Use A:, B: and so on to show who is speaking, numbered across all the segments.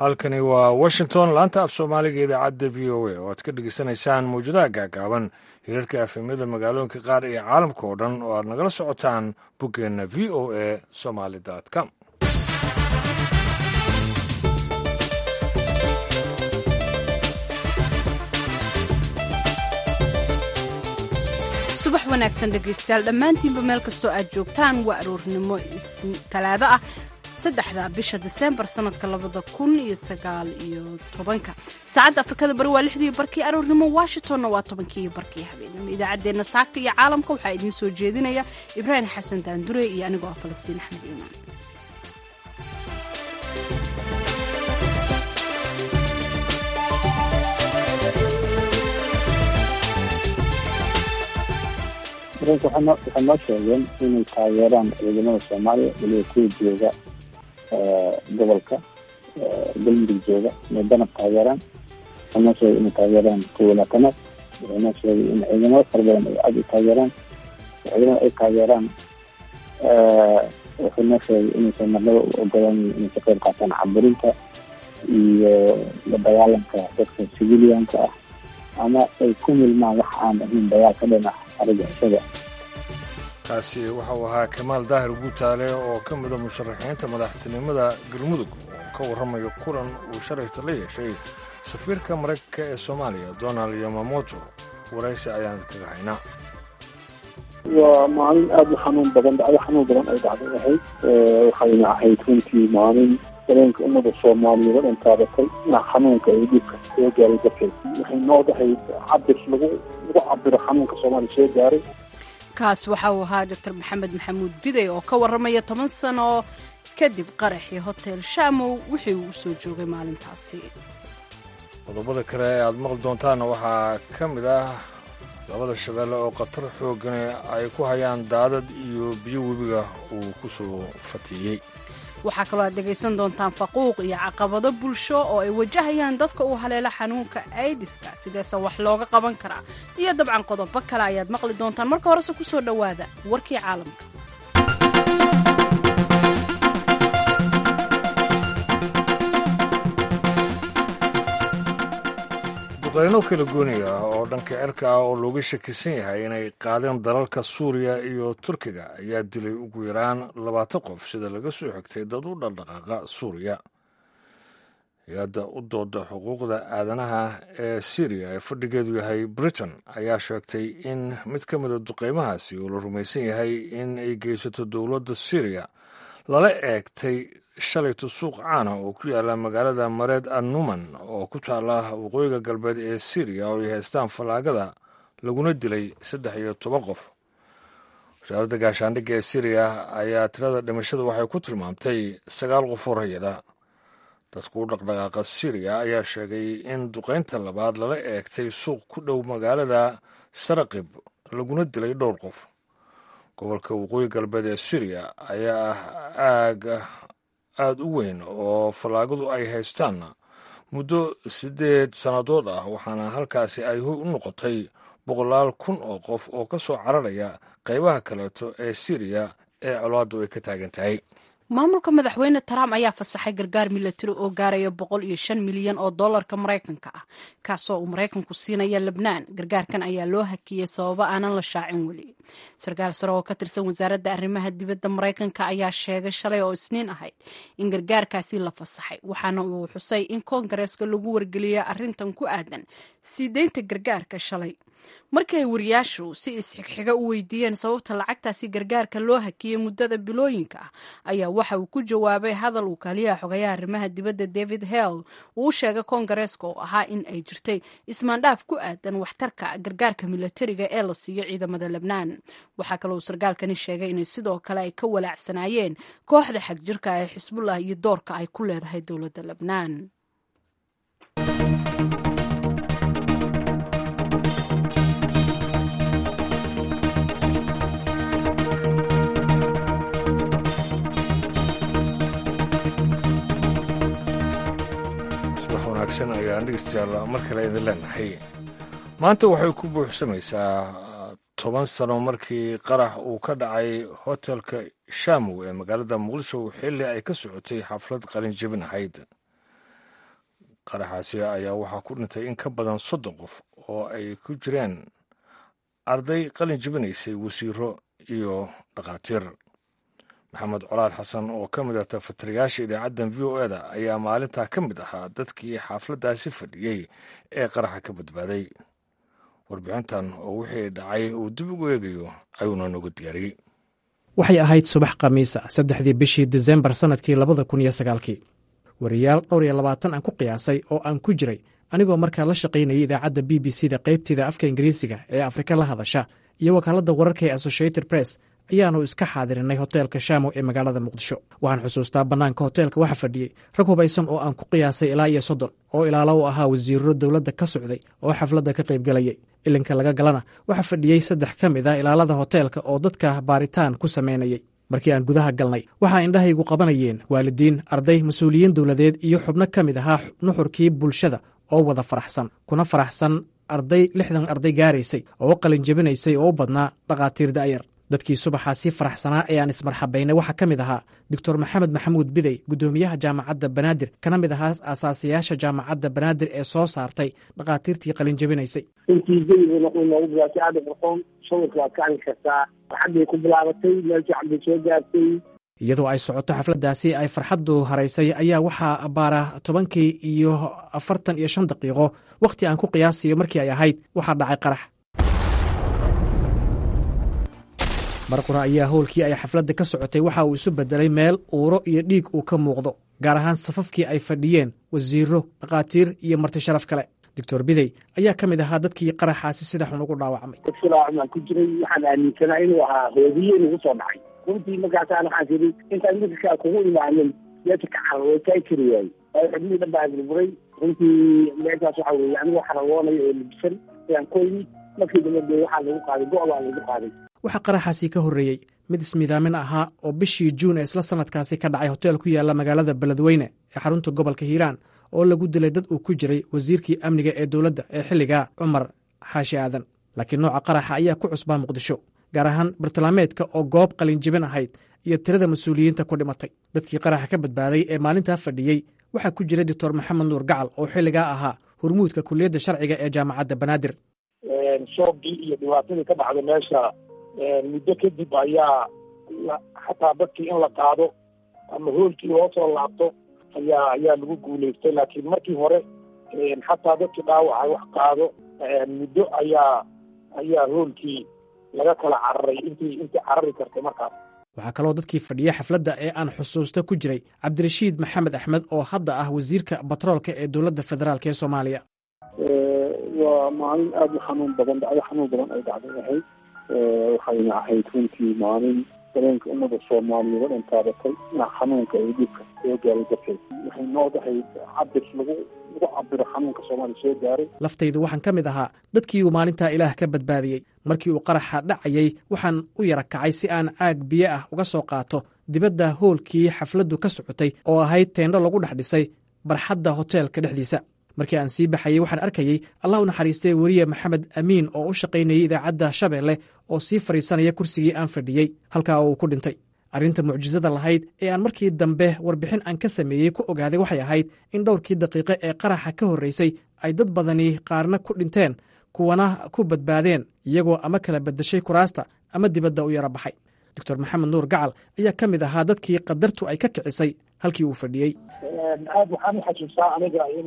A: halkani waa washington laanta af soomaaliga idaacadda v o a oo aad ka dhegeysanaysaan mawjadaha gaagaaban hirarka afemyada magaalooyinka qaar iyo caalamka oo dhan oo aad nagala socotaan boggeenna v o a somaly com
B: subax wanaagsan dhegaystayaal dhammaantiinba meel kastoo aad joogtaan waa aroornimo talaado ah saddexda bisha diseembar sanadka labada kun iyo sagaal iyo tobanka saacadda afrikada bari waa lixdii barkii aroornimo washingtonna waa tobankii barkii habeenimo idaacaddeenna saaka iyo caalamka waxaa idiin soo jeedinaya ibraahim xasan daandure iyo anigoo ah falastiin axmed iimaan
C: waxay noo sheegeen inay taageeraan ciidamada soomaaliya waliba kuwa jooga gobolka galmudug jooga inay danab taageeraan waxay noo sheegay inay taageeraan kuwa laatanaad waxay noo sheegay in ciidamada fara badan ay aada u taageeraan ciidamada ay taageeraan wuxuu noo sheegay inaysan marnaba u ogolaan inay ka qayb qaataan caburinta iyo la dagaalanka dadka civilianka ah ama ay ku milmaan wax aan ahayn dagaal ka dhan ah argixisada
A: kaasi waxau ahaa kamaal daahir guutaale oo ka mida musharaxiinta madaxtinimada galmudug oo ka warramayo kulan uu shalayta la yeeshay safiirka maraykanka ee soomaaliya donald yamamoto waraysi ayaan kaga haynaa
D: waa maalin aada u xanuun badan dhacdo xanuun badan ay dhacday ahayd waxayna ahayd runtii maalin dareenka ummada soomaaliyeed oo dhan taabatay dhinac xanuunka ay dhibka soo gaaray darteed waxay noo dhahayd cabir lagu lagu cabiro xanuunka soomaaliya soo gaaray
B: kaas waxa uu ahaa doctor maxamed maxamuud biday oo ka warramaya toban sano kadib qaraxii hotel shamow wixii uu usoo joogay maalintaasi
A: qodobada kale ee aad maqli doontaanna waxaa ka mid ah labada shabeelle oo khatar xooggan ay ku hayaan daadad iyo biyo webiga uu ku soo fatiyey
B: waxaa kaloo aad dhegaysan doontaan faquuq iyo caqabado bulsho oo ay wajahayaan dadka uu haleelo xanuunka aidiska sideese wax looga qaban karaa iyo dabcan qodobo kale ayaad maqli doontaan marka horese ku soo dhowaada warkii caalamka
A: duqeyno kala gooniga ah oo dhanka cirka ah oo looga shakisan yahay inay qaadeen dalalka suuriya iyo turkiga ayaa dilay ugu yaraan labaatan qof sida laga soo xigtay dad u dhaqdhaqaaqa suuriya hay-adda u dooda xuquuqda aadanaha ee syriya ee fadhigeedu yahay britain ayaa sheegtay in mid ka mida duqeymahaasi oo la rumaysan yahay in ay geysato dowladda syriya lala eegtay shalayto suuq caana oo ku yaala magaalada mareed annuman oo ku taala waqooyiga galbeed ee syriya oo ay haystaan fallaagada laguna dilay saddex iyo toban qof wasaaradda gaashaandhigga ee syriya ayaa tirada dhimashada waxay ku tilmaamtay sagaal qof oo rayada dadku u dhaqdhaqaaqa syriya ayaa sheegay in duqaynta labaad lala eegtay suuq ku dhow magaalada saraqib laguna dilay dhowr qof gobolka waqooyi galbeed ee syriya ayaa ah aaga aada u weyn oo fallaagadu ay haystaanna muddo siddeed sannadood ah waxaana halkaasi ay u noqotay boqolaal kun oo qof oo ka soo cararaya qaybaha kaleeto ee syriya ee colaaddu ay ka taagan tahay
B: maamulka madaxweyne trump ayaa fasaxay gargaar milatari oo gaaraya boqol iyo shan milyan oo dollarka maraykanka ah kaasoo uu maraykanku siinaya lebnaan gargaarkan ayaa loo hakiyey sababo aanan la shaacin weli sarkaal sare oo ka tirsan wasaaradda arrimaha dibadda maraykanka ayaa sheegay shalay oo isniin ahayd in gargaarkaasi la fasaxay waxaana uu xusay in koongareeska lagu wargeliyay arrintan ku aadan sii deynta gargaarka shalay markii ay wariyaashu si isxigxiga u weydiiyeen sababta lacagtaasi gargaarka loo hakiyey muddada bilooyinka ah ayaa waxa uu ku jawaabay hadal uu kaaliyaha xogayaha arrimaha dibadda david hell uu u sheegay koongareeska oo ahaa in ay jirtay ismaandhaaf ku aadan waxtarka gargaarka milatariga ee la siiyo ciidamada lebnaan waxaa kaloo sarkaalkani sheegay inay sidoo kale ay ka walaacsanaayeen kooxda xagjirka ee xisbullah iyo doorka ay ku leedahay dowladda lebnaan
A: ayaan dhegeystayaal mar kale idin leenahay maanta waxay ku buuxsamaysaa toban sano markii qarax uu ka dhacay hotelka shamow ee magaalada muqdisho xilli ay ka socotay xaflad qalin jebin ahayd qaraxaasi ayaa waxaa ku dhintay in ka badan soddon qof oo ay ku jireen arday qalin jibinaysay wasiiro iyo dhakhaatiir maxamed colaad xasan oo ka mid ah tafatirayaasha idaacaddan v o eda ayaa maalintaa ka mid ahaa dadkii xaafladdaasi fadhiyey ee qaraxa ka badbaaday warbixintan oo wixii dhacay uu dib ugu eegayo ayuuna nooga diyaariyey
E: waxay ahayd subax khamiisa saddexdii bishii disembar sannadkii labada kun iyo sagaalkii wariyaal dhowr iyo labaatan aan ku qiyaasay oo aan ku jiray anigoo markaa la shaqaynayay idaacadda b b c da qaybteeda afka ingiriisiga ee afrika la hadasha iyo wakaaladda wararka ee associated press ayaannu iska xaadirinay hoteelka shaamo ee magaalada muqdisho waxaan xusuustaa bannaanka hoteelka waxa fadhiyey rag hubaysan oo aan ku qiyaasay ilaa iyo soddon oo ilaalo u ahaa wasiirro dowladda ka socday oo xafladda ka qaybgelayay ilinka laga galana waxaa fadhiyey saddex ka mid ah ilaalada hoteelka oo dadka baaritaan ku samaynayay markii aan gudaha galnay waxaa indhahaygu qabanayeen waalidiin arday mas-uuliyiin dowladeed iyo xubno ka mid ahaa nuxurkii bulshada oo wada faraxsan kuna faraxsan arday lixdan arday gaaraysay oo qalin jebinaysay oo u badnaa dhakhaatiir da'yar dadkii subaxaasi faraxsanaa ee aan ismarxabaynay waxaa ka mid ahaa doctor maxamed maxamuud bidey guddoomiyaha jaamacadda banaadir kana mid ahaa aasaasiyaasha jaamacadda banaadir ee soo saartay dhakhaatiirtii qalin jebinaysay
F: intii jawiga wuxuu noogu bilaatay aada qurxoon sawirka waad ka arki kartaa farxaddii ku bilaabatay meel fiican bay soo gaartay
E: iyadoo ay socoto xafladdaasi ay farxaddu haraysay ayaa waxaa abbaara tobankii iyo afartan iyo shan daqiiqo wakhti aan ku qiyaasayo markii ay ahayd waxaa dhacay qarax marqura ayaa howlkii ay xafladda ka socotay waxa uu isu beddelay meel uuro iyo dhiig uu ka muuqdo gaar ahaan safafkii ay fadhiyeen wasiirro dhakhaatiir iyo marti sharaf kale doctor bidey ayaa ka mid ahaa dadkii qaraxaasi sida xun ugu dhaawacmay
F: dadkilaacumaan ku jiray waxaan aaminsanaa inuu ahaa hoodiye nagu soo dhacay runtii markaasaan waxaan tiri intaan midkaa kugu imaanin meesha ka carar way kaa jiri waayey waayo xubnihii dhan baa burburay runtii meeshaas waxa weeye anigoo xaragoonayo oo labisan ayaan ku yimid markii dambe dee waxaa lagu qaaday go' baa lagu qaaday
E: waxaa qaraxaasi ka horreeyey mid ismiidaamin ahaa oo bishii juun ee isla sannadkaasi ka dhacay hoteel ku yaalla magaalada beledweyne ee xarunta gobolka hiiraan oo lagu dilay dad uu ku jiray wasiirkii amniga ee dowladda ee xilligaa cumar xaashi aadan laakiin nooca qaraxa ayaa ku cusbaa muqdisho gaar ahaan bartilmaameedka oo goob qalinjibin ahayd iyo tirada mas-uuliyiinta ku dhimatay dadkii qaraxa ka badbaaday ee maalintaa fadhiyey waxaa ku jiray doctor maxamed nuur gacal oo xilligaa ahaa hurmuudka kuliyadda sharciga ee jaamacadda banaadir
G: shoogii iyo dhibaatadii ka dhacday meesha muddo kadib ayaa xataa dadkii in la qaado ama hoolkii loo soo laabto ayaa ayaa lagu guulaystay laakiin markii hore xataa dadkii dhaawacay wax qaado muddo ayaa ayaa hoolkii laga kala cararay intii intii carari kartay markaas
E: waxaa kaloo dadkii fadhiyey xafladda ee aan xusuusta ku jiray cabdirashiid maxamed axmed oo hadda ah wasiirka batroolka ee dowladda federaalk ee soomaaliya
D: waa maalin aada u xanuun badan dhacdo xanuun badan ay dhacday ahayd waxayna ahayd runtii maalin dareenka ummada soomaaliyeed oo dhan taabatay ina xanuunka ay dhibka soo gaaray darteed waxay noo dahay cabir lagu lagu cabiro xanuunka soomaaliya soo gaaray
E: laftaydu waxaan ka mid ahaa dadkii uu maalintaa ilaah ka badbaadiyey markii uu qaraxa dhacayey waxaan u yara kacay si aan caag biyo ah uga soo qaato dibadda hoolkii xafladdu ka socotay oo ahayd teendho lagu dhex dhisay barxadda hoteelka dhexdiisa markii aan sii baxayey waxaan arkayey allah u naxariistay weriye maxamed amiin oo u shaqaynayey idaacadda shabeelle oo sii fadhiisanaya kursigii aan fadhiyey halkaa oo uu ku dhintay arrinta mucjisada lahayd ee aan markii dambe warbixin aan ka sameeyey ku ogaaday waxay ahayd in dhowrkii daqiiqe ee qaraxa ka horraysay ay dad badani qaarna ku dhinteen kuwana ku badbaadeen iyagoo ama kala beddeshay kuraasta ama dibadda u yara baxay doctor maxamed nuur gacal ayaa ka mid ahaa dadkii qadartu ay ka kicisay halkii uu fadhiyey
G: aad waxaan uxasuustaa aniga in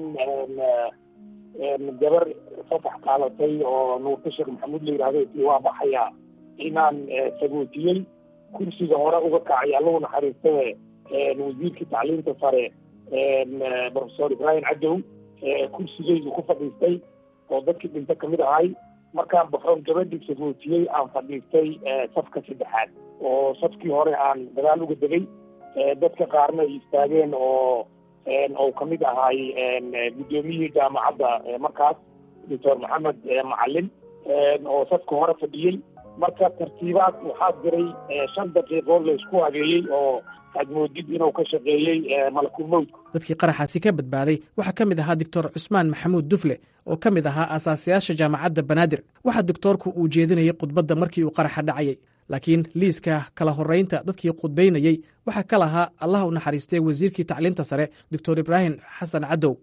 G: gabar fasax qaadatay oo nuurta sheekh maxamuud la yidhahdo tii waa baxaya inaan sagootiyey kursiga hore uga kacay allahu naxariistaye wasiirkii tacliinta sare professor ibrahim cadow kursigeydu ku fadhiistay oo dadkii dhinta kamid ahay markaan baxoon gabadhii sagootiyey aan fadhiistay safka saddexaad oo safkii hore aan dagaal uga degay dadka qaarna ay istaageen oo ou kamid ahay guddoomiyihii jaamacadda markaas doctor maxamed macalin oo safka hore fadhiyey marka tartiibaad waxaa jiray shan daqiiqo laysku habeeyey oo aad moodid inuu ka shaqeeyey malakul mowdka
E: dadkii qaraxaasi ka badbaaday waxaa ka mid ahaa doctor cusmaan maxamuud dufle oo ka mid ahaa aasaasiyaasha jaamacadda banaadir waxaa doctoorku uu jeedinayay khudbadda markii uu qaraxa dhacayay laakiin liiska kala horraynta dadkii khudbaynayey waxaa ka lahaa allah u naxariistay wasiirkii tacliinta sare doctor ibraahim xasan cadow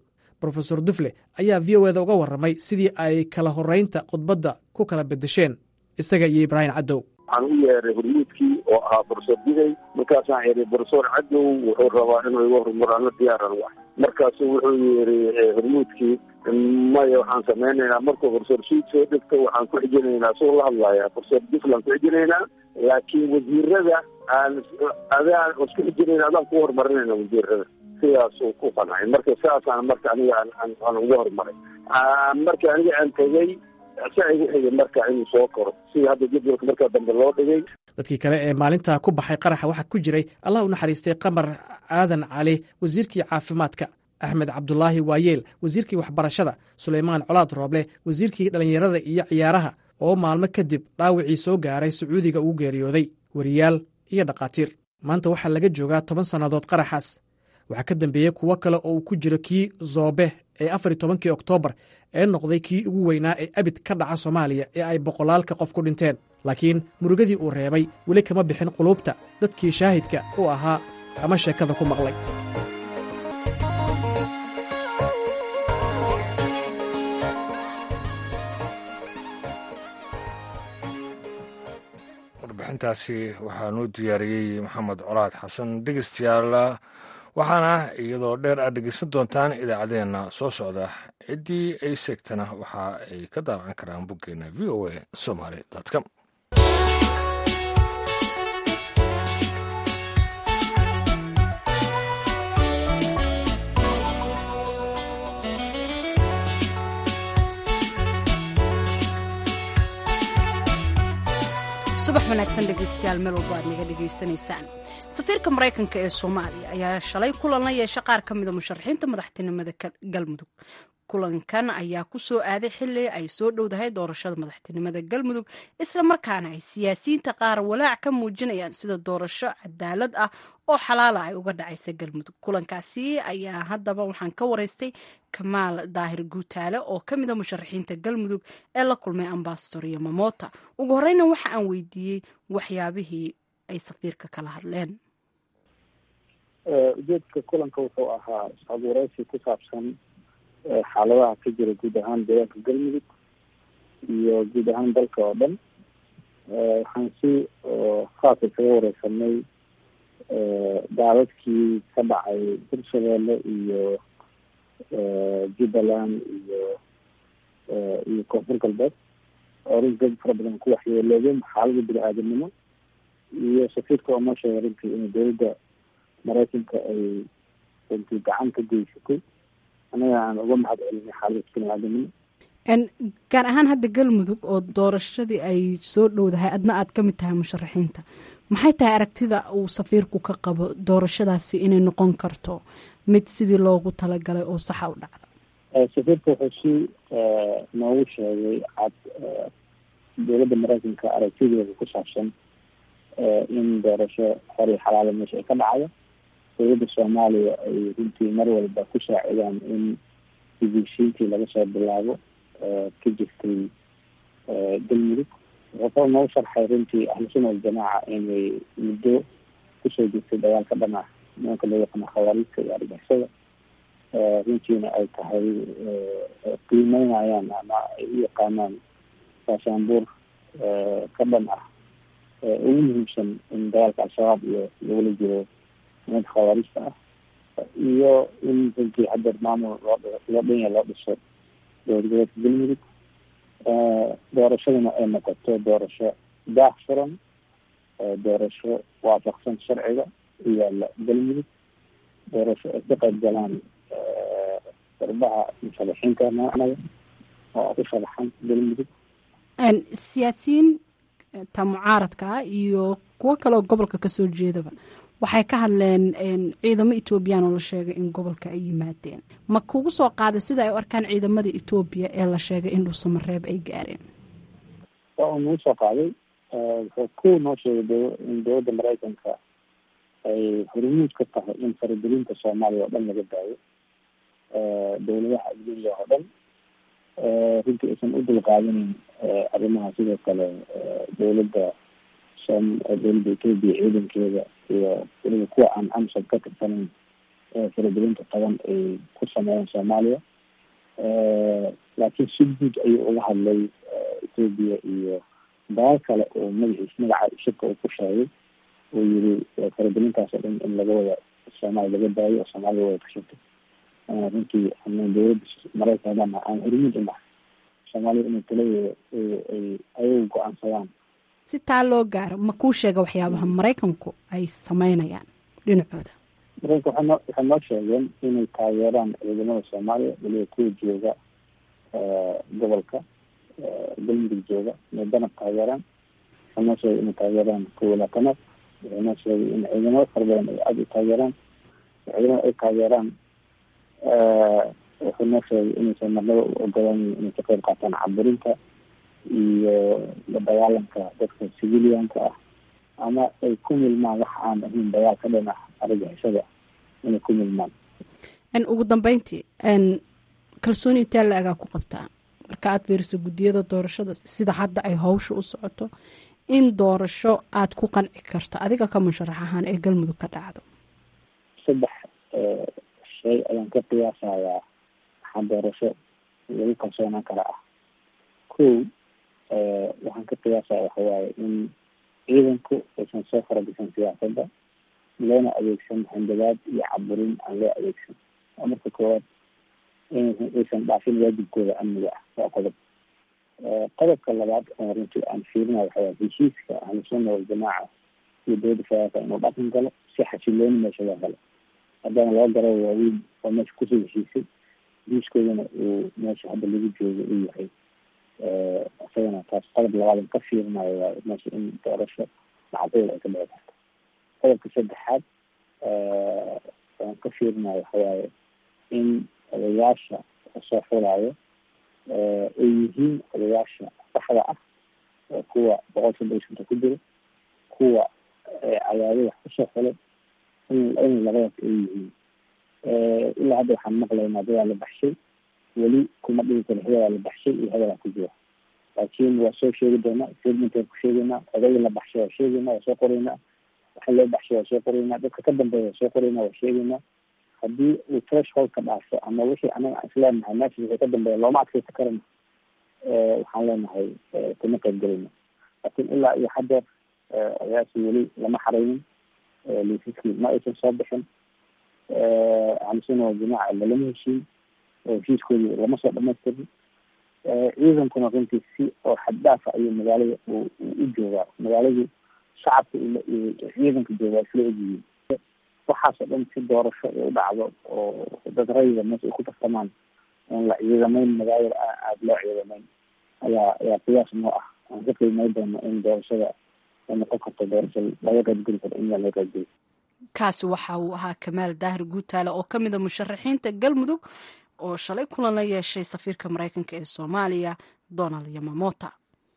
E: rofesor dufle ayaa v o eda uga warramay sidii ay kala horraynta khudbadda ku kala beddesheen isaga iyo ibraahim caddow
D: waxaan u yeeray hormuudkii oo ahaa borofesor digay markaasaan yeeray borofesor cadow wuxuu rabaa inuu iga hormarano diyaaran wax markaasu wuxuu yiri hormuudkii maya waxaan samaynaynaa markuu borofesor suud soo dhegto waxaan ku xijinaynaa soo la hadlaya borofesor duflan ku xijinaynaa laakiin wasiirada aan adaan isku xijinayna adaan ku horumarinayna wasiirada sidaasuu ku qancay marka saasaan marka aniga aan uga horumaray marka aniga aan tegey saa igu xigay marka inuu soo koro sida hadda jadwalka markaa dambe loo dhigay
E: dadkii kale ee maalintaa ku baxay qaraxa waxaa ku jiray allah u naxariistay qamar aadan cali wasiirkii caafimaadka axmed cabdulaahi waayeel wasiirkii waxbarashada sulaymaan colaad rooble wasiirkii dhallinyarada iyo ciyaaraha oo maalmo kadib dhaawicii soo gaaray sacuudiga ugu geeriyooday weriyaal iyo dhakhaatiir maanta waxaa laga joogaa toban sannadood qaraxaas waxaa ka dambeeyey kuwo kale oo uu ku jiro kii zoobe ee afar iyo tobankii oktoobar ee noqday kii ugu weynaa ee abid ka dhaca soomaaliya ee ay boqolaalka qof ku dhinteen laakiin murugadii uu reebay weli kama bixin quluubta dadkii shaahidka u ahaa ama sheekada ku maqlay
A: warbixintaasi waxaa noo diyaariyey maxamed colaad xasan dhegeystayaal waxaana iyadoo dheer aad dhegeysan doontaan idaacaddeenna soo socda ciddii ay seegtana waxa ay ka daalan karaan boggeena v o a somaly com
B: subax wanaagsan dhegeystayaal meel walba aad naga dhegaysanaysaan safiirka maraykanka ee soomaaliya ayaa shalay kulan la yeesha qaar ka mida musharaxiinta madaxtinimada galmudug kulankan ayaa ku soo aaday xili ay soo dhowdahay doorashada madaxtinimada galmudug isla markaana ay siyaasiyiinta qaar walaac ka muujinayaan sida doorasho cadaalad ah oo xalaala ay uga dhacaysa galmudug kulankaasi ayaa haddaba waxaan ka waraystay kamaal daahir guutaale oo ka mida musharaxiinta galmudug ee la kulmay ambasador iyo mamota ugu horeyna waxa aan weydiiyey waxyaabihii ay safiirka kala hadleen
C: ujeedka kulanka wuxuu ahaa is-abuureysi ku saabsan xaaladaha ka jira guud ahaan deegaanka galmudug iyo guud ahaan dalka oo dhan waxaan si khaasa kaga wareysanay daadadkii ka dhacay hirshabeelle iyo jubbaland iyo iyo koonfur galbeed oo runti dad fara badan ku waxyeeloobeen xaalada bini-aadamnimo iyo safiirka oo noo sheegay runtii in dowladda maraykanka ay runtii gacan ka geysatay anaga aan uga mahad celinay xaalada bini-aadamnimo
B: gaar ahaan hadda galmudug oo doorashadii ay soo dhowdahay adna aad ka mid tahay musharaxiinta maxay tahay aragtida uu safiirku ka qabo doorashadaasi inay noqon karto mid sidii loogu talagalay oo saxa u dhacda
C: safiirka wuxuu si noogu sheegay cad dowladda maraykanka aragtideeda ku saabsan in doorasho xori xalaala meesha ay ka dhacdo dowladda soomaaliya ay runtii mar walba ku saacidaan in heshiisiintii laga soo bilaabo ka jirtay galmudug wuxuu kalo noogu sharxay runtii ahlusuna waljamaaca inay muddo kusoo jirtay dagaalka dhan ah nimanka loo yaqaano khawaariidka iyo argixisada runtiina ay tahay qiimeynayaan ama ay u yaqaanaan gaashaanbuur ka dhan ah ugu muhiimsan in dagaalka al-shabaab iyo lagula jiro nimanka khawaarijta ah iyo in runtii haddeer maamul loo loo dhanya loo dhiso dowlad goboleedka galmudug doorashaduna ay noqoto doorasho daah furan doorasho waafaqsan sharciga u yaala galmudug doorasho ay ka qayb galaan darbaha musharaxiinta naga oo ku sharaxan galmudug
B: siyaasiyiin ta mucaaradka ah iyo kuwo kale oo gobolka kasoo jeedaba waxay ka hadleen ciidamo etoobiyaan oo la sheegay in gobolka ay yimaadeen ma kugu soo qaaday sida ay u arkaan ciidamada etoobiya ee la sheegay in dhuusamareeb ay gaareen
C: waa uu nagu soo qaaday wuxuu ku noo sheegay in dowladda maraykanka ay hormuud ka tahay in faragelinta soomaaliya oo dhan laga daayo dowladaha adduunya oo dhan runtii aysan u dulqaadanin arrimaha sidoo kale dowladda dowladda etoobiya ciidankeeda iyo weliba kuwa aan amsad ka tirsanayn faragelinta qaban ay ku sameeyeen soomaaliya laakiin si guud ayuu uga hadlay etoobiya iyo dalal kale oo magaciis magaca shirka uu ku sheegay uu yiri faragelintaas oo dhan in laga wada soomaaliya laga daayo oo soomaaliya wada kashato runtii ama dowladda maraykanana aan hormuud unahay soomaaliya inay taladeeda ay ayagu go-aansadaan
B: si taa loo gaaro ma kuu sheega waxyaabaha maraykanku ay sameynayaan dhinacooda
C: maraykanka waxay noo waxay noo sheegeen inay taageeraan ciidamada soomaaliya waliba kuwa jooga gobolka galmudug jooga inay danab taageeraan waxay noo sheegay inay taageeraan kuwa laatanaad waxay noo sheegay in ciidamada fara badan ay aada u taageeraan ciidamada ay taageeraan wuxuu noo sheegay inaysan marnaba u ogolaan inay ka qayb qaataan caburinta iyo la dagaalanka dadka civilianka ah ama ay ku milmaan wax aan ahayn dagaal ka dhan ah argagixisada inay ku milmaan
B: ugu dambeyntii kalsooni intee la egaa ku qabtaa marka aad fiiriso guddiyada doorashada sida hadda ay hawsha u socoto in doorasho aad ku qanci karto adiga ka musharax ahaan ee galmudug ka dhacdo
C: saddex shay ayaan ka qiyaasayaa waxaa doorasho lagu kalsoonaan kara ah ko waxaan ka qiyaasaya waxawaaye in ciidanku aysan soo farabisan siyaasadda loona adeegsan handadaad iyo caburin aan loo adeegsan waa marka koowaad inaysan aysan dhaafin waajibkooda amniga ah waa qodob qodobka labaad oo runtii aan fiirina waxawaaye heshiiska ahlusunna waljamaaca iyo dowladda federaalka inuu dhaqan galo si xasilooni meesha loo helo haddana laba garabo waaweyn oo meesha kusoo heshiisay heshiiskoodana uu meesha hadda lagu joogo uu yahay isagana taas qodob labaadan ka fiirinayo waa meesha in doorasho macdayl ay ka dhici karto qodobka saddexaad aan ka fiirinayo waxawaaye in odayaasha soo xulayo ay yihiin odayaasha saxda ah oo kuwa boqol soddon iyo shanta ku jiro kuwa cadaado wax kusoo xulay in in labadaas ay yihiin ilaa hadda waxaan maqlaynaa dadaa la baxshay weli kuma dhigi karo hebelaa la baxshay iyo hebelaa ku jira laakiin waa soo sheegi doonaa statementaan ku sheegaynaa odayga la baxshay waa sheegaynaa waa soo qoraynaa waxa loo baxshay waa soo qoraynaa dadka ka dambeeya waa soo qoraynaa waa sheegaynaa haddii uu thresholdka dhaafo ama wixii anaga aan isleenahay meesha wixii ka dambeeya looma adkaysa karana waxaan leenahay kuma qayb gelayna laakiin ilaa iyo haddeer odayaasi weli lama xaraynin liisaskii ma aysan soo bixin ahlusuna waljamaaca lalama heshiin oo heshiiskoodii lama soo dhamaystirin ciidankuna runtii si oo xaddaafa ayuu magaalada u joogaa magaaladu shacabka iyo ciidanka jooga isla egyihiin waxaasoo dhan si doorasho ay u dhacdo oo dad rayida meesha ay ku tartamaan oon la ciidamayn magaalada aada loo ciidamayn ayaa ayaa qiyaas noo ah aan ka qiimay doono in doorashada ay noqon karto doorasho laga qaybgeli karo in laga qaybgeli
B: kaasi waxa uu ahaa kamaal daahir guutaale oo ka mid a musharaxiinta galmudug oo shalay kulan la yeeshay safiirka maraykanka ee soomaaliya donald yamamota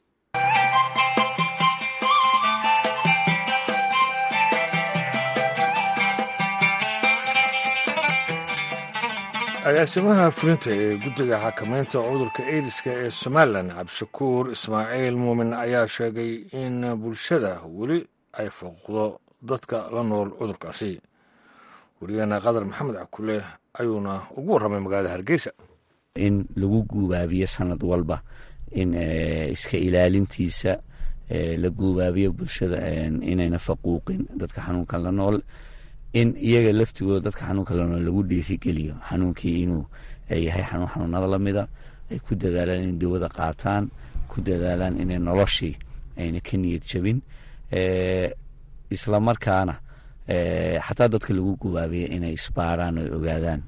A: agaasimaha fulinta ee guddiga xakameynta cudurka aidiska ee somalilan cabdishakuur ismaaciil muumin ayaa sheegay in bulshada weli ay fooqdo dadka la nool cudurkaasi wariyaheena qadar maxamed cakule ayuuna ugu warramay magaalada hargeysa
H: in lagu guubaabiyo sanad walba in iska ilaalintiisa la guubaabiyo bulshada inayna faquuqin dadka xanuunkan la nool in iyaga laftigooda dadka xanuunka la nool lagu dhiirigeliyo xanuunkii inuu yahay xanuun xanuunada lamida ay ku dadaalaan inay dawada qaataan ku dadaalaan inay noloshii ayna ka niyad jabin isla markaana xataa dadka lagu gubaabiya inay isbaaraan oy ogaadaan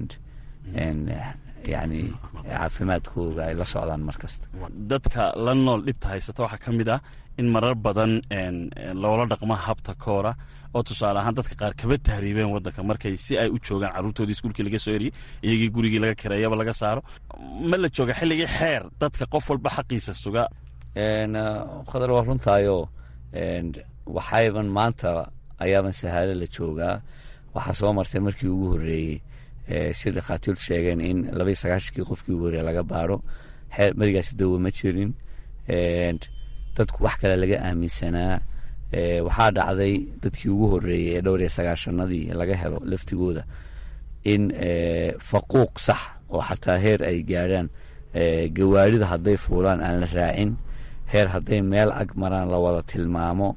H: yani caafimaadkooga ay la socdaan mar kasta
I: dadka la nool dhibta haysata waxaa ka mid ah in marar badan loola dhaqmo habta koora oo tusaale ahaan dadka qaar kaba tahriibeen wadanka markay si ay u joogaan carruurtoodii iskuulkii laga soo eriyey iyagii gurigii laga kireeyaba laga saaro ma la jooga xilligii xeer dadka qof walba xaqiisa suga
H: khadar waa runtaayoo waxayban maanta ayaaban sahaalo la joogaa waxaa soo martay markii ugu horreeyey si dhakhaatiirtu sheegeen in labaiy sagaashankii qofkii ugu horreeye laga baaro marigaasi dawa ma jirin dadku wax kale laga aaminsanaa waxaa dhacday dadkii ugu horreeyey ee dhowr iyo sagaashanadii laga helo laftigooda in faquuq sax oo xataa heer ay gaadhaan gawaarida hadday fuulaan aan la raacin heer hadday meel ag maraan la wada tilmaamo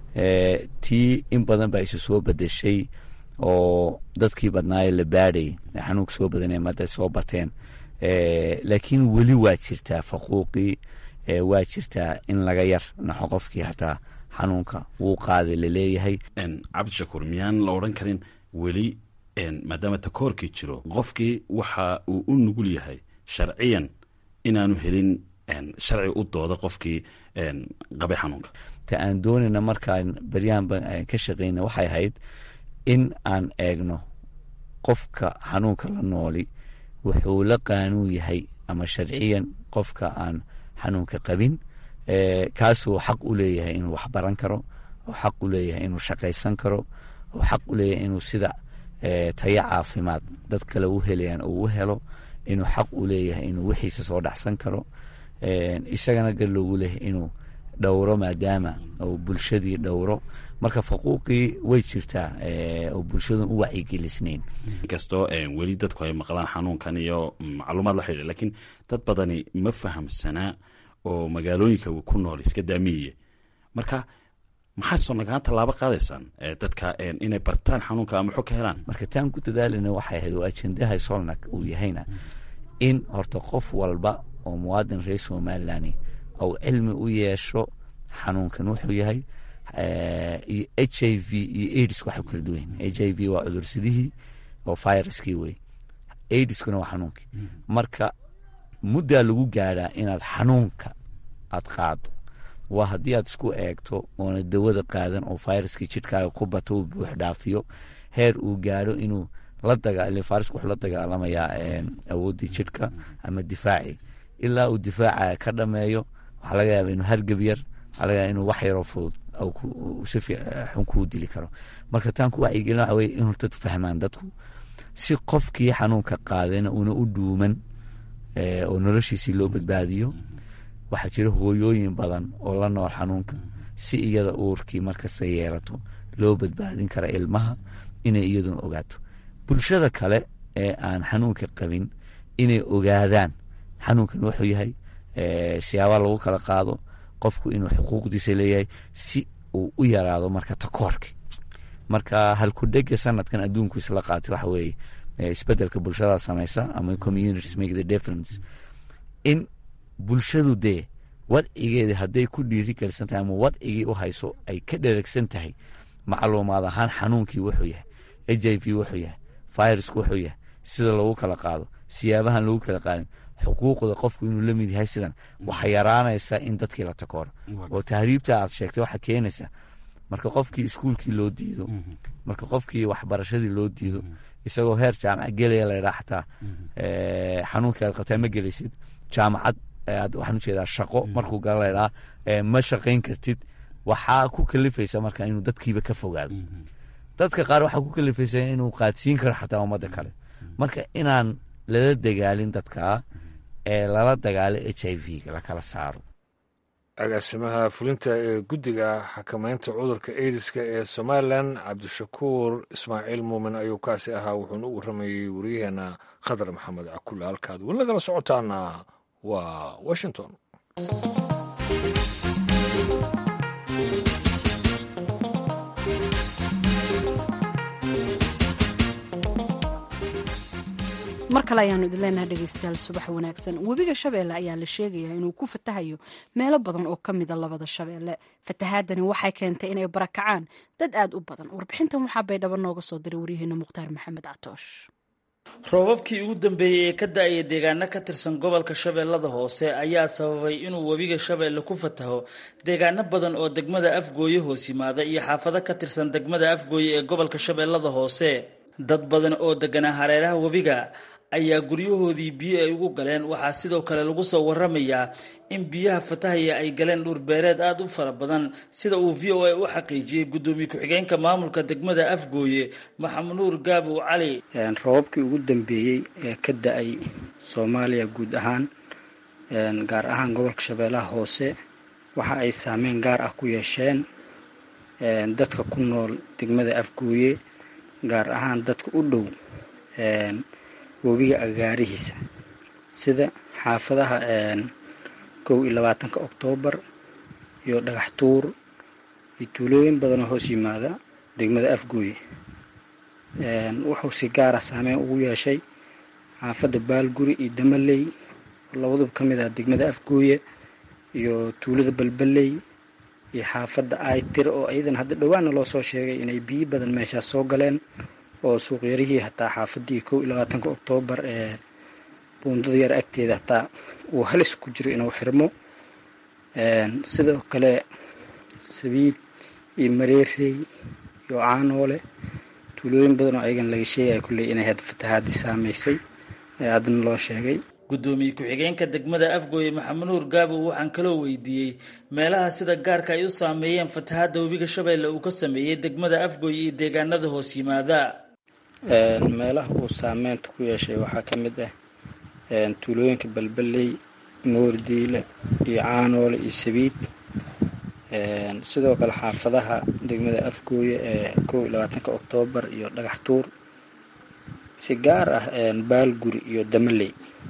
H: tii in badan baa isu soo bedeshay oo dadkii badnaaye la baadhay xanuunka soo badanay mada soo bateen laakiin weli waa jirtaa faquuqii waa jirtaa in laga yar naxo qofkii hataa xanuunka wuu qaaday laleeyahay
I: cabdishakuur miyaan la odhan karin weli maadaama takoorkii jiro qofkii waxa uu u nugul yahay sharciyan inaanu helin sharci u dooda qofkii qabay xanuunka
H: ta aan doonayna markaan beryahan ka shaqeyna waxay ahayd in aan eegno qofka xanuunka la nooli wuxuu la qaanuun yahay ama sharciyan qofka aan xanuunka qabin kaasuu xaq u leeyahay inuu wax baran karo oo xaq u leeyahay inuu shaqaysan karo oo xaq u leeyahay inuu sida tayo caafimaad dad kale u helayaan uu u helo inuu xaq u leeyahay inuu wixiisa soo dhacsan karo isagana gar loogu leeyahay inuu dhowro maadaama uu bulshadii dhowro marka faquuqii way jirtaa oo bulshadun u wacyigelisnayn
I: inkastoo weli dadku ay maqlaan xanuunkan iyo macluumaad la xidhiir lakiin dad badani ma fahamsanaa oo magaalooyinka ku nool iska daamiyiye marka maxaa soo nagaan tallaabo qaadaysaan dadka inay bartaan xanuunka ama xog ka helaan
H: marka taan ku dadaalana waxay ahayd oo ajendaha solnak uu yahayna in horta qof walba oo muwaadin reer somalilan ou cilmi u yeesho xanuunkan wuxuu yahay iyo h i v iyo aids waxay kala duwan h i v waa cudursidihii oo viruskii wey aidiskuna waa xanuunkii marka muddaa lagu gaadhaa inaad xanuunka aad qaado waa haddii aad isku eegto oona dawada qaadan oo viruskii jidhkaaga ku bato uu buux dhaafiyo heer uu gaadho inuu la daga virusku wuxuu la dagaalamayaa awooddii jidhka ama difaacii ilaa uu difaaca ka dhameeyo waxaa laga yaaba inuu hargab yar waxaa laga yaaba inuu wax yaroo fudud si xun kuu dili karo marka taan ku wacyigelin waxa weye in horta fahmaan dadku si qofkii xanuunka qaadayna una u dhuuman oo noloshiisii loo badbaadiyo waxaa jira hooyooyin badan oo la nool xanuunka si iyada uurkii markasta yeelato loo badbaadin kara ilmaha inay iyaduna ogaato bulshada kale ee aan xanuunka qabin inay ogaadaan xanuunkan wuxuu yahay siyaabaa lagu kala qaado qofku inuu xuquuqdiisa leeyahay si uu u yaraado marka takoorki marka halkudhega sanadkan adduunku isla qaatay waxa weeye isbedelka bulshada samaysa ama communities make the difference in bulshadu dee wadcigeedii hadday ku dhiiri gelisan tahay ama wadcigii u hayso ay ka dheregsan tahay macluumaad ahaan xanuunkii wuxuu yahay h i v wuxuu yahay virusku wuxuu yahay sida lagu kala qaado siyaabahan lagu kala qaadin xuquuqda qofku inuu la mid yahay sidan waxaa yaraanaysa in dadkii la takooro oo tahriibta aad sheegtay waxaa keenaysa marka qofkii iskuulkii loo diido marka qofkii waxbarashadii loo diido isagoo heer jaamaca gelaya laydhaa xataa xanuunkii aad qabtaa ma gelaysid jaamacad waxaan ujeedaa shaqo markuu gala laydhaa ma shaqayn kartid waxaa ku kalifaysa marka inuu dadkiiba ka fogaado dadka qaar waxaa ku kalifaysa inuu qaadsiin karo xataa ummadda kale marka inaan lala dagaalin dadkaa ee lala dagaalo h i v la kala saaro
A: agaasimaha fulinta ee guddiga xakamaynta cudurka aidiska ee somalilan cabdishakuur ismaaciil muumin ayuu kaasi ahaa wuxuuna u warramayey waryaheena khadar maxamed cakulle halkaad weli nagala socotaana waa washington
B: mar kale ayaanu idin leenahay dhegeystayaal subax wanaagsan webiga shabeelle ayaa la sheegayaa inuu ku fatahayo meelo badan oo ka mida labada shabeelle fatahaadani waxay keentay inay barakacaan dad aad u badan warbixintan waxaa baydhabo nooga soo diray waryaheena mukhtaar maxamed catoosh
J: roobabkii ugu dambeeyey ee ka da-aya deegaano ka tirsan gobolka shabeellada hoose ayaa sababay inuu webiga shabeelle ku fataho deegaano badan oo degmada afgooye hoos yimaada iyo xaafado ka tirsan degmada afgooye ee gobolka shabeellada hoose dad badan oo deganaa hareeraha webiga ayaa guryahoodii biyo ay ugu galeen waxaa sidoo kale lagu soo waramayaa in biyaha fatahaya ay galeen dhurbeereed aada u fara badan sida uu v o a u xaqiijiyey guddoomiye ku-xigeenka maamulka degmada afgooye maxamed nuur gaabow cali
K: roobabkii ugu dambeeyey ee ka da-ay soomaaliya guud ahaan gaar ahaan gobolka shabeellaha hoose waxa ay saameyn gaar ah ku yeesheen dadka ku nool degmada afgooye gaar ahaan dadka u dhow webiga agaarihiisa sida xaafadaha kow iyo labaatanka oktoobar iyo dhagax tuur iyo tuulooyin badanoo hoos yimaada degmada afgooye wuxuu si gaara saameyn ugu yeeshay xaafadda baalguri iyo damaley oo labaduba ka mid ah degmada afgooye iyo tuulada balbaley iyo xaafadda aitir oo iyadan hadda dhowaana loo soo sheegay inay biyo badan meeshaas soo galeen oo suuqyarihii hataa xaafadii kow iyo labaatanka oktoobar ee buundada yar agteeda hataa uu halis ku jiro inuu xirmo sidoo kale sabiid iyo mareerey iyo caanoole tuulooyin badan oo ayagan laga sheegaya kulley inay had fatahaadii saameysay ee haddana loo sheegay
J: gudoomiye ku-xigeenka degmada afgooye maxamed nuur gaabow waxaan kaloo weydiiyey meelaha sida gaarka ay u saameeyeen fatahaadda webiga shabeelle uu ka sameeyey degmada afgooye iyo deegaanada hoos yimaada
K: meelaha uu saameynta ku yeeshay waxaa ka mid ah tuulooyinka balbaley moordiile iyo caanoole iyo sabiid sidoo kale xaafadaha degmada afgooye ee kow iyo labaatanka oktoobar iyo dhagax tuur si gaar ah baalguri iyo damaley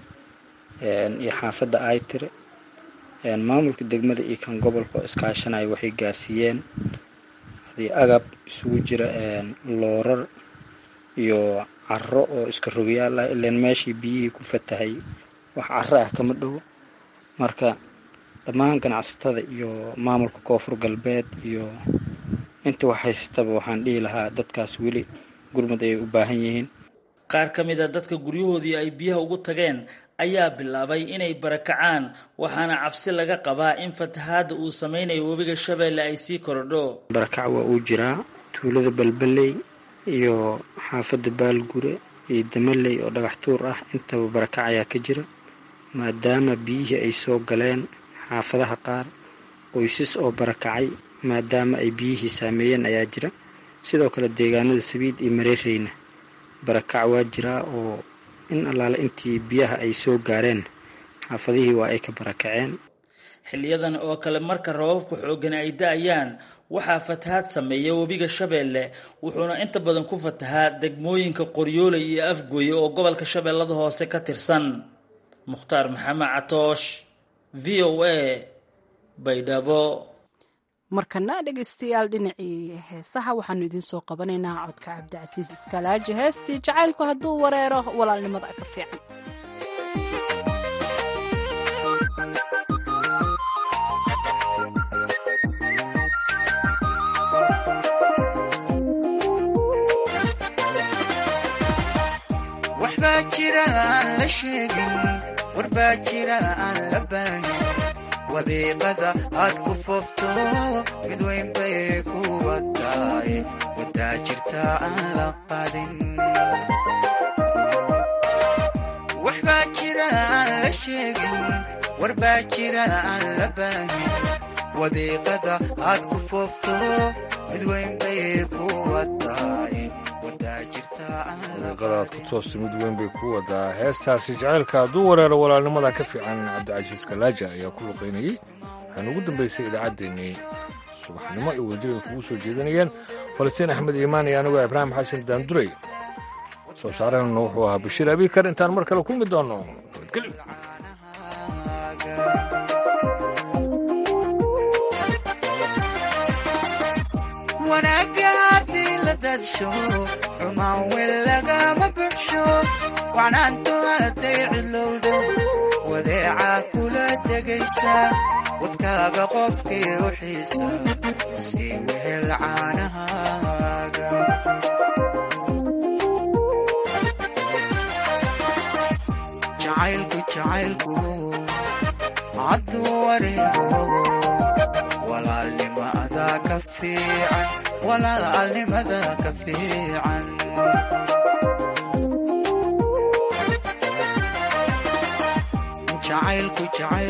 K: iyo xaafadda aitire maamulka degmada iyo kan gobolka oo iskaashanaya waxay gaarsiiyeen adii agab isugu jira loorar iyo caro oo iska rogayaal ah ilaan meeshii biyihii ku fatahay wax caro ah kama dhowo marka dhammaan ganacsatada iyo maamulka koonfur galbeed iyo inta wax haystaba waxaan dhihi lahaa dadkaas weli gurmud ayay u baahan yihiin
J: qaar ka mid a dadka guryahoodii ay biyaha ugu tageen ayaa bilaabay inay barakacaan waxaana cabsi laga qabaa in fatahaadda uu sameynayo webiga shabeelle ay sii korodho
K: barakac waa uu jiraa tuulada balbaley iyo xaafadda baalgure iyo damaley oo dhagax tuur ah intaba barakac ayaa ka jira maadaama biyihii ay soo galeen xaafadaha qaar qoysas oo barakacay maadaama ay biyihii saameeyeen ayaa jira sidoo kale deegaanada sabiid iyo mareereyna barakac waa jiraa oo in allaale intii biyaha ay soo gaareen xaafadihii waa ay ka barakaceen
J: xiliyadan oo kale marka rababka xooggan ay da-ayaan waxaa fatahaad sameeya webiga shabeelle wuxuuna inta badan ku fatahaa degmooyinka qoryooley iyo afgooye oo gobolka shabeellada hoose ka tirsan mukhtaar maxamed catoosh v o a baydhabo
B: markana dhegaystayaal dhinacii heesaha waxaanu idiin soo qabanaynaa codka cabdicasiis iskalaaji heestii jacaylku hadduu wareero walaalnimada ka fiican
L: waxbaa jira aan la sheegin warbaa jira aan la baahin wadiiqada aad ku foofto mid weyn bay ku wataay wadaa jirta aan la qadin waxbaa jira aan la sheegin warbaa jira aan la baahin wadiiqada aad ku foofto mid weyn bay ku wataay
A: wadiiqadaad ku toosta mid weyn bay ku wadaa heestaasi jacaylka hadduu wareero walaalnimada ka fiican cabdicasiis kalaaja ayaa ku luqaynayey waxaana ugu dambaysay idaacaddeenii subaxnimo ay wadadan kugu soo jeedinayeen falastiin axmed iimaan iyo anigoo ibraahim xasan daanduray soo saareenuna wuxuu ahaa bashiir abiikar intaan mar kale kulmi doonno nabadgelyo
L: wanaagga haddii la dadsho xumaan wel lagama buxsho wacnaantu hadday cidlowdo wadeecaa kula degaysa wadkaaga qofkii u xiisa sii wehel caanahaaga jacaylku jacaylku hadduu wareego walaalnimada ka fiican walaalnimada ka fiican jacaylku jacayl